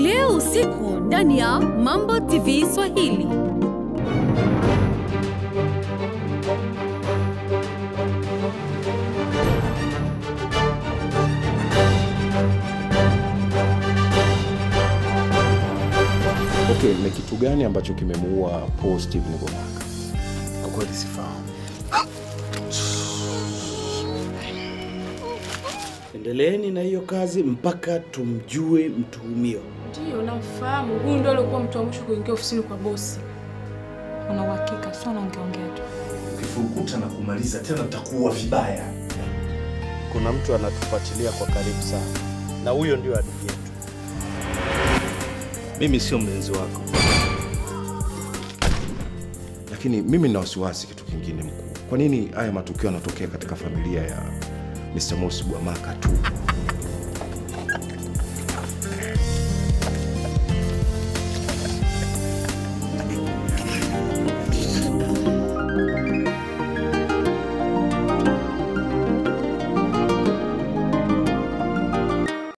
leo usiku ndani ya Mambo TV Swahili. Okay, ni kitu gani ambacho kimemuua Paul Steven Gomaka? Kwa kweli sifahamu. Endeleeni na hiyo kazi mpaka tumjue mtuhumiwa. Ndiyo, namfahamu. Huyu ndio alikuwa mtu wa mwisho kuingia ofisini kwa bosi. Una uhakika? Sio naongeongea tu. Ukifurukuta na kumaliza tena utakuwa vibaya. Kuna mtu anatufuatilia kwa karibu sana, na huyo ndio adui yetu. Mimi sio mlinzi wako. Lakini mimi nina wasiwasi kitu kingine mkuu. Kwa nini haya matukio yanatokea katika familia ya Mr. Mosi Gwamaka tu?